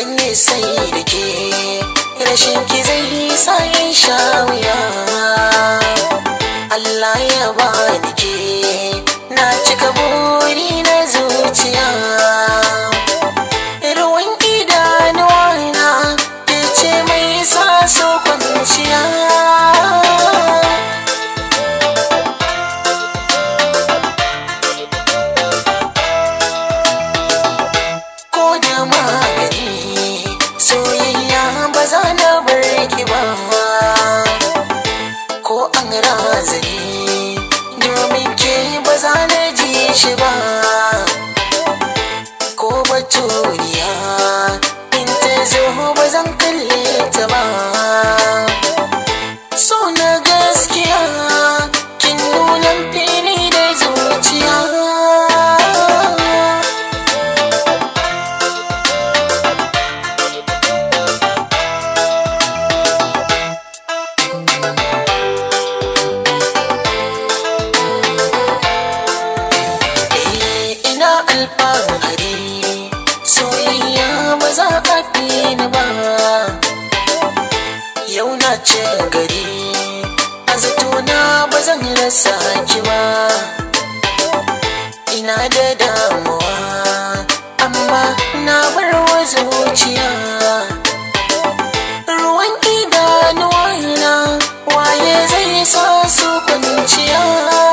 zan yi sai da ke rashin ki zai sa in sha wuya Allah ya bani ke na cika buri na zuciya ruwan idanuwa na ke ce mai sa so kwanciya ko da magani soyayya ba za na bar ki ba ko an razani domin ke ba za na ji shi ba ko baturiya in ta zo ba zan kalle ta ba so na gaskiya kin nuna fili da zuciya Eh, ina alfahari soyayya ba za a fi ni ba yau na ce gari a zatona ba zan rasa ki ba ina da damuwa amma na bar wa zuciya ruwan idanuwa na waye zai sa su kwanciya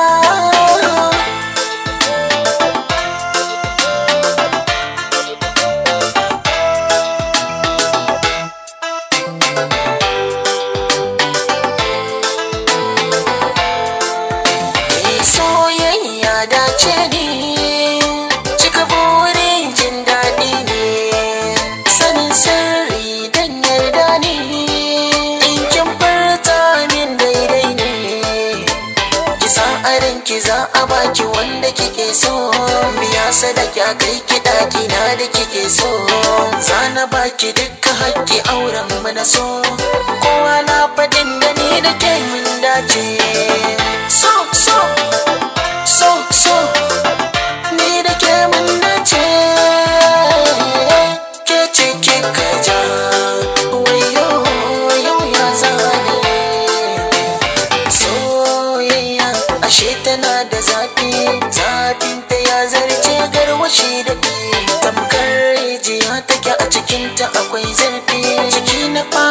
Eh, soyayya dace ne cika burin jin daɗi ne sanin sirri dan yarda ne in kin furta min daidai ne ki san a ranki za a baki wanda kike so biya sadaki a kai ki ɗaki na da kike so za na baki dukkan haƙƙi auren mu na so kowa na faɗin da ni da ke mun dace so so so so ni da ke mun dace ke ce kika ja wayo yau ya zane soyayya ashe tana da zafi zafin ta ya zarce garwashi da tamkar rijiya take a cikinta akwai zarfi ciki na